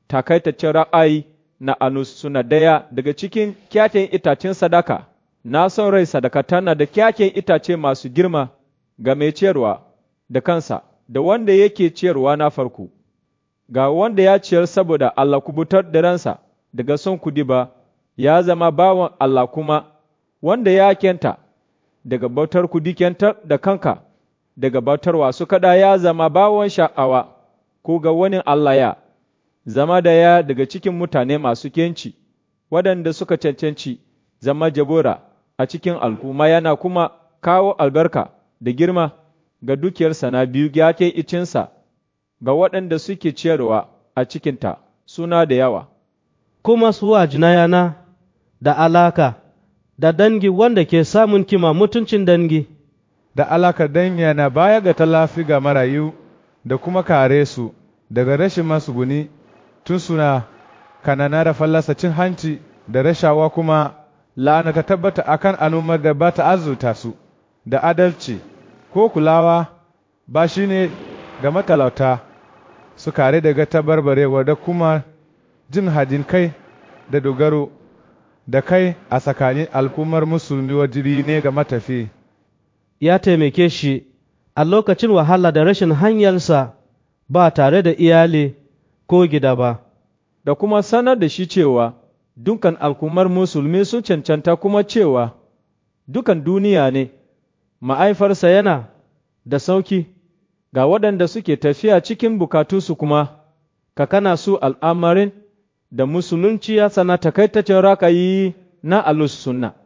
takaitaccen ra'ayi na anus suna daya daga cikin kyakken itacen sadaka, na son rai sadaka tana da kyakken itace masu girma ga mai ciyarwa da kansa, da wanda yake ciyarwa na farko, ga wanda ya ciyar saboda Allah kubutar da ransa daga son kudi ba, ya zama bawan Allah kuma, wanda ya kenta daga bautar kudi kentar da kanka, daga bautar wasu kada ya zama bawan sha'awa, ko ga wani Allah ya. zama da ya daga cikin mutane masu kenci, waɗanda suka cancanci zama jagora a cikin al'umma yana kuma kawo albarka da girma ga dukiyarsa na biyu yake icinsa ga waɗanda suke ciyarwa a cikinta suna da yawa. Kuma suwa jinayana da alaka da dangi wanda ke samun kima mutuncin dangi. Da alaka dangi na baya ga talafi ga marayu da kuma kare su daga rashin masuguni tun suna kanana da fallasa cin hanci da rashawa kuma la'ana ta tabbata akan al'ummar da ba ta azurta su da adalci ko kulawa ba shi ne ga matalauta su kare daga tabarbarewa da kuma jin hadin kai da dogaro da kai a tsakanin al'ummar musulmi wajiri ne ga matafi. Ya taimake shi a lokacin wahala da rashin hanyarsa ba tare da iyali ko gida ba. Da kuma sanar da shi cewa dukan al'ummar musulmi sun cancanta kuma cewa dukan duniya ne, ma'aifarsa yana da sauki ga waɗanda suke tafiya cikin bukatunsu kuma, ka kana su al'amarin da musulunci ya sana takaitaccen rakayi na alus sunna.